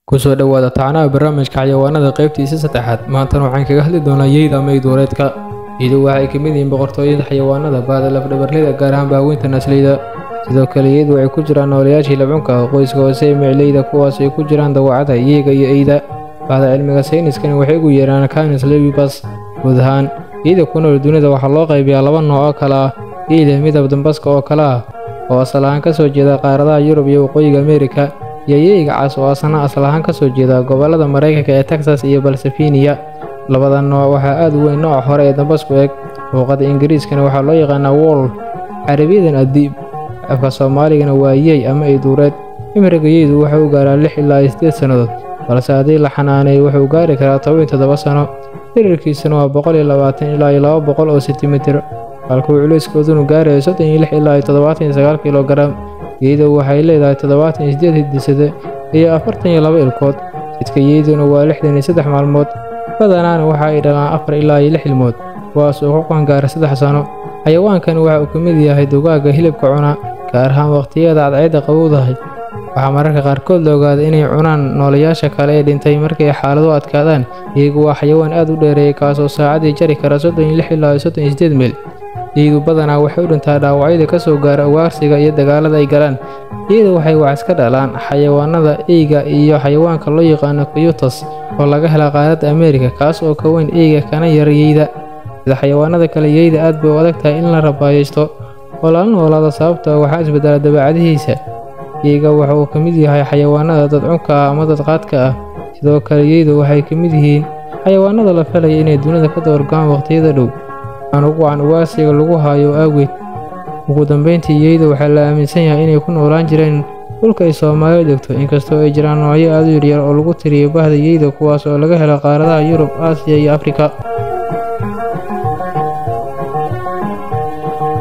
kusoo dhowaada tacnaha barnaamijka xayawaanada qaybtiisa saddexaad maantana waxaan kaga hadli doonaa yeyda ama iduureedka yeydu waxay ka mid yihiin boqortooyada xayawaanada baada lafdhabarleyda gaar ahaan baaweynta nasleyda sidoo kale yeydu waxay ku jiraan noolayaashii labcunka qoyska hoose ee micleyda kuwaas ay ku jiraan dawacada yeega iyo eyda bahda cilmiga sayniskani waxay ugu yeeraan canis lebibas guud ahaan yeyda ku nool dunida waxaa loo qaybiyaa laba nooc oo kale ah yeyda midab dambaska oo kale ah oo asal ahaan ka soo jeeda qaaradaha yurub iyo waqooyiga ameerika iyo yeyga cas oo asna asal ahaan ka soo jeeda gobollada maraykanka ee texas iyo balsafiniya labada nooc waxaa aad u weyn nooca hore ee dambasku eg luuqada ingiriiskana waxaa loo yaqaanaa wool carabiyadan adiib afka soomaaligana waa yey ama iduureed cimriga yeydu wuxuu u gaaraa lix ilaa iyo siddeed sannadood balse haddii la xanaaneeyo wuxuu gaari karaa toban iyo toddoba sanno dhirirkiisana waa boqol iyo labaatan ilaa iyo laba boqol oo sentimitir halkuu culayskoodunu gaarayo soddon iyo lix ilaa iyo toddobaatan iyo sagaal kilogaram yeydu waxay leedahay toddobaatan iyo siddeed hidisade iyo afartan iyo laba ilkood jidka yeyduna waa lixdan iyo saddex maalmood badanaana waxa ay dhalaan afar ilaa iyo lix ilmood kuwaas oo ku qangaara saddex sanno xayawaankani waxa uu ka mid yahay dugaagga hilibka cuna gaar ahaan waqhtiyada cadceedda qabowdahay waxaa mararka qaarkood la ogaada inay cunaan noolayaasha kale ee dhintay markay xaaladu adkaadaan iyagu waa xayawaan aad u dheereeya kaasoo saacaddii jari kara soddon iyo lix ilaa iyo soddon iyo siddeed meel iyadu badanaa waxay u dhintaa dhaawacyada ka soo gaara ugaarsiga iyo dagaalada ay galaan iyada waxay wax iska dhalaan xayawaanada eyga iyo xayawaanka loo yaqaano kuyutas oo laga hela qaaradda ameerika kaas oo ka weyn eyga kana yar yeyda sida xayawaanada kale yeyda aad bay u adag tahay in la rabaayaysto oo lala noolaado sababta waxaa isbedela dabeecadihiisa yeyga waxa uu ka mid yahay xayawaanada dadcunka ah ama dadqaadka ah sidoo kale yeydu waxay ka mid yihiin xayawaanada la falaya inay dunida ka dawargaan waqhtiyada dhow aan ugu wacan ugaarsiga lagu haayo aageed ugu dambayntii yeyda waxaa la aaminsan yahay inay ku noolaan jireen dhulka ay soomaaliya degto inkastoo ay jiraan noocyo aad u yaryar oo lagu tiriyo bahda yeyda kuwaas oo laga helo qaaradaha yurub aasiya iyo afrika